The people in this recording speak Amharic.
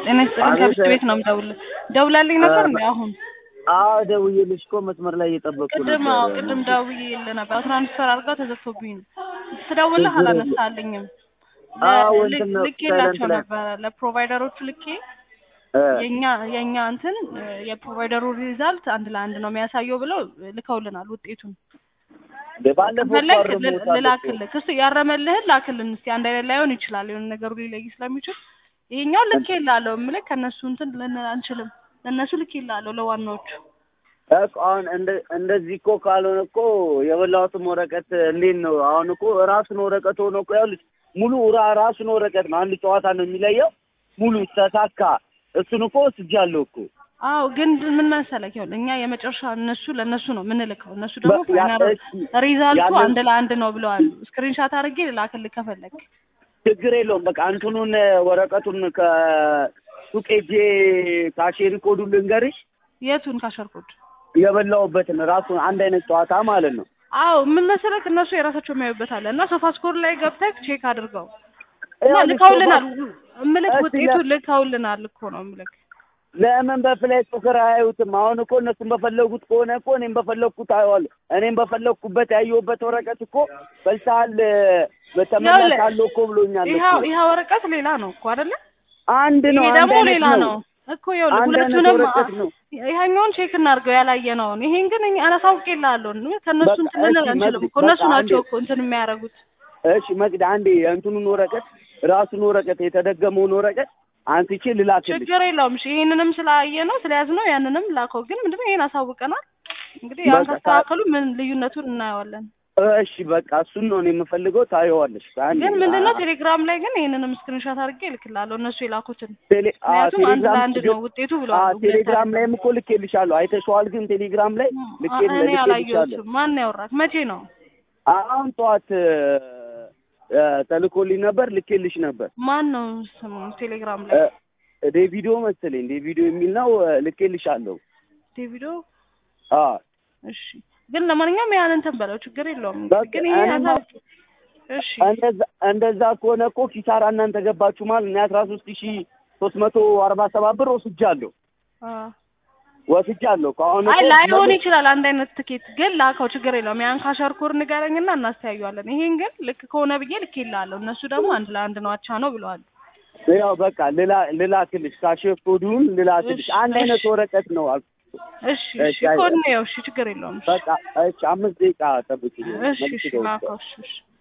ጤና ይስጥልኝ ከብት ቤት ነው የምደውልልህ። ደውላልኝ ነበር እንዴ አሁን? አዎ ደውዬልሽ እኮ መስመር ላይ እየጠበቅኩ ቅድም ነበር። አዎ ቅድም ደውዬልህ ነበር። ትራንስፈር አድርጋ ተዘግቶብኝ ነው። ስደውልህ አላነሳልኝም። አዎ ል- እንትን ነው ልኬላቸው ሳይለንት ላይ ነበረ ለፕሮቫይደሮቹ ልኬ እ፣ የኛ የኛ እንትን የፕሮቫይደሩ ሪዛልት አንድ ለአንድ ነው የሚያሳየው ብለው ልከውልናል ውጤቱን። ባለፈው ፈለግ እኮ አርሞታል እኮ። ልላክልህ እሱ ያረመልህን ላክልን እስኪ አንድ አይነት ላይሆን ይችላል የሆነ ነገሩ ሊለይ ስለሚችል ይሄኛው ልክ ይላለሁ የምልህ ከእነሱ እንትን ልንል አንችልም ለእነሱ ልክ ይላለሁ ለዋናዎቹ እኮ አሁን እንደ- እንደዚህ እኮ ካልሆነ እኮ የበላሁትም ወረቀት እንዴት ነው አሁን እኮ ራሱን ወረቀት ሆኖ እኮ ያሉት ሙሉ ራ- ራሱን ወረቀት ነው። አንድ ጨዋታ ነው የሚለየው። ሙሉ ተሳካ። እሱን እኮ ወስጃለሁ እኮ አዎ ግን ምን መሰለህ ይኸውልህ እኛ የመጨረሻ እነሱ ለእነሱ ነው የምንልከው እነሱ ደግሞ በ- ያ- ፋይናል እሺ፣ ሪዛልቱ ያንን- አንድ ለአንድ ነው ብለዋል ስክሪንሻት አድርጌ ልላክልህ ከፈለግ ችግር የለውም። በቃ እንትኑን ወረቀቱን ከሱቅ ሄጄ ካሼሪ ኮዱን ልንገርሽ የቱን ካሸርኩት የበላሁበትን ራሱን አንድ አይነት ጨዋታ ማለት ነው። አዎ ምን መሰለህ እነሱ የራሳቸው የሚያዩበት አለ እና ሶፋ ስኮር ላይ ገብተህ ቼክ አድርገው እና ይኸውልሽ ልከውልናል እምልክ እሺ፣ ውጤቱ ለ- ልከውልናል እኮ ነው እምልክ ለምን በፍላይ ቁጥር አያዩትም? አሁን እኮ እነሱም በፈለጉት ከሆነ እኮ እኔም በፈለግኩት አየዋለሁ። እኔም በፈለግኩበት ያየሁበት ወረቀት እኮ በልተሃል በተመለሳለሁ እኮ ብሎኛል እኮ። ይኸው ይኸው ወረቀት ሌላ ነው እኮ አይደለ አንድ ነው። ይሄ አንድ ደግሞ አይነት ሌላ ነው እኮ ይኸውልህ አንድ አይነት ሁለቱንም ወረቀት ነው። ይሄኛውን ቼክ እናድርገው ያላየነውን ይሄን ግን እኛ አላሳውቅልሃለሁ ከእነሱ በቃ እንትን ልንል እሺ፣ አንችልም መቅዲ፣ እኮ እነሱ በቃ ናቸው አንዴ- እኮ እንትን የሚያደርጉት እሺ መቅድ አንዴ የእንትኑን ወረቀት ራሱን ወረቀት የተደገመውን ወረቀት አንስቼ ልላክልሽ። ችግር የለውም እሺ ይሄንንም ስላየ ነው ስለያዝ ነው ያንንም ላከው ግን ምንድነው ይሄን አሳውቀናል እንግዲህ ያን በቃ ካስተካከሉ ምን ልዩነቱን እናየዋለን እሺ በቃ እሱን ነው እኔ የምፈልገው። ታየዋለሽ። አንዴ ግን ምንድነው ቴሌግራም ላይ ግን ይሄንንም ስክሪንሾት አድርጌ እልክልሃለሁ እነሱ የላኩትን ቴሌ አ ምክንያቱም አንድ ቴሌግራም ለአንድ ነው ውጤቱ ብለዋል አ ቴሌግራም ላይም እኮ ልኬልሻለሁ። አይተሽዋል? ግን ቴሌግራም ላይ ልኬ እኔ ልኬልሻለሁ። አላየሁትም ማን ያወራክ መቼ ነው አሁን ጠዋት እ፣ ተልኮልኝ ነበር ልኬልሽ ነበር። ማን ነው ስሙ ቴሌግራም ላይ እ፣ ዴቪዶ መሰለኝ ዴቪዶ የሚል ነው እ፣ ልኬልሻለሁ። ዴቪዶ አ እሺ ግን ለማንኛውም ያን እንትን በለው ችግር የለውም በቃ ግን ይሄ እኔማ- አሳ- እሺ እንደዛ እንደዛ ከሆነ እኮ ኪሳራ እናንተ ገባችሁ ማለት እኔ አስራ ሶስት ሺ ሶስት መቶ አርባ ሰባት ብር ወስጃለሁ አ ወስጃለሁ። ከአሁን አይ እኮ ላይሆን መቶ- ይችላል አንድ አይነት ትኬት ግን ላከው ችግር የለውም ያን ካሸርኩር ንገረኝና እናስተያዩዋለን ይሄን ግን ልክ ከሆነ ብዬ ልክ ይላለሁ እነሱ ደግሞ አንድ ለአንድ ነው አቻ ነው ብለዋል ያው በቃ ልላ ልላክልሽ ካሼፍ ኮዱን ልላክልሽ። እሺ፣ አንድ አይነት እሺ። ወረቀት ነው አልኩ። እሺ እሺ፣ እሺ አይ- ኮድ ነው እሺ ችግር የለውም እሺ በቃ እሺ፣ አምስት ደቂቃ ጠብቂኝ። እሺ መልስ እሺ ደውል። ላከው እሺ እሺ